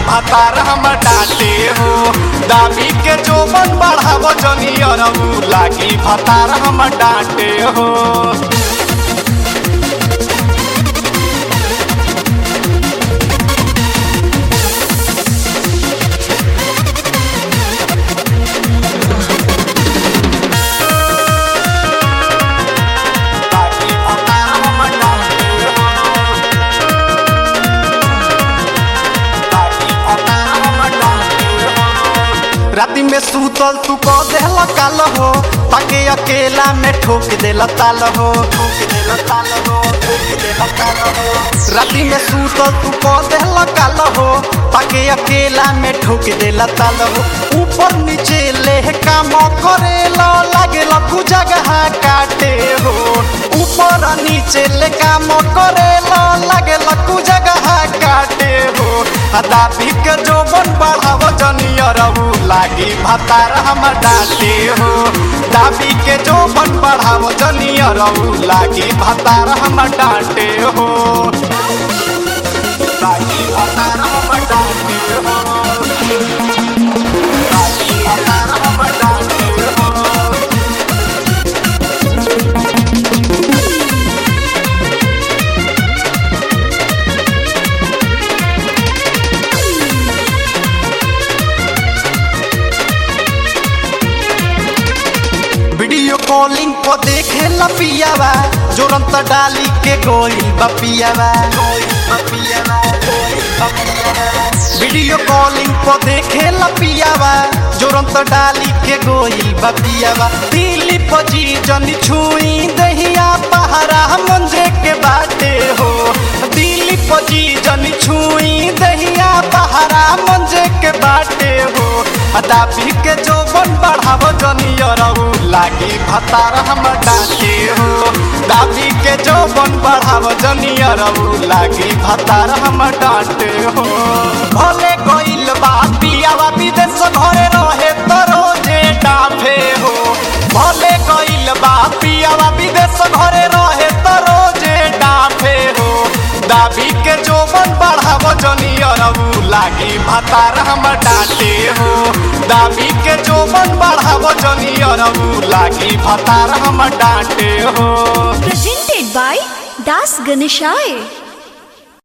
भातार हम डाटे हो दाबी के जोबन बढ़ावो जनी अरऊ लागी भातार हम डाटे हो लागी भातार हम डाटे हो राति में सूतल तू कह देला काल हो ताके अकेला में ठोक देला ताल हो ठोक देला ताल हो ठोक देला ताल हो राति में सूतल तू कह देला काल हो ताके अकेला में ठोक देला ताल हो ऊपर नीचे ले काम करेला लागेला तू जगह काटे हो ऊपर नीचे ले काम करेला लागेला तू जगह काटे हो दाबी के जोबन बढ़ाव जनियरऊ लागी भातार हम डाटे हो दाबी के जोबन बढ़ाव जनियरऊ लागी भातार हम डाटे हो लागी भातार हम डाटे हो लागी भातार हम डाटे हो वीडियो कॉलिंग को देखे लपियावा जोरंत डाली के गोई बपियावा वीडियो कॉलिंग को देखे लपियावा जोरंत डाली के गोई बपियावा दिल्ली पजी जनी छुई दहिया पहारा मंजे के बाटे हो दिल्ली पजी जनी छुई दहिया पहारा मंजे के बाटे हो दाबी के जोबन बढ़ाव जनियरऊ लागी भतार हम डाटे हो दाबी के जोबन बढ़ाव जनियरऊ लागी भतार हम डाटे हो भले गइल बा पियावा विदेश घरे रहे तो रोजे डाफे हो भले गइल बा पियावा विदेश घरे रहे तो रोजे डाफे हो दाबी के जोबन बढ़ाव जनियरऊ लागी भतार हम डाटे हो दाबी के जोबन बढ़ाव जनियरऊ लागी भतार हम डाटे हो Presented by Das Ganeshai.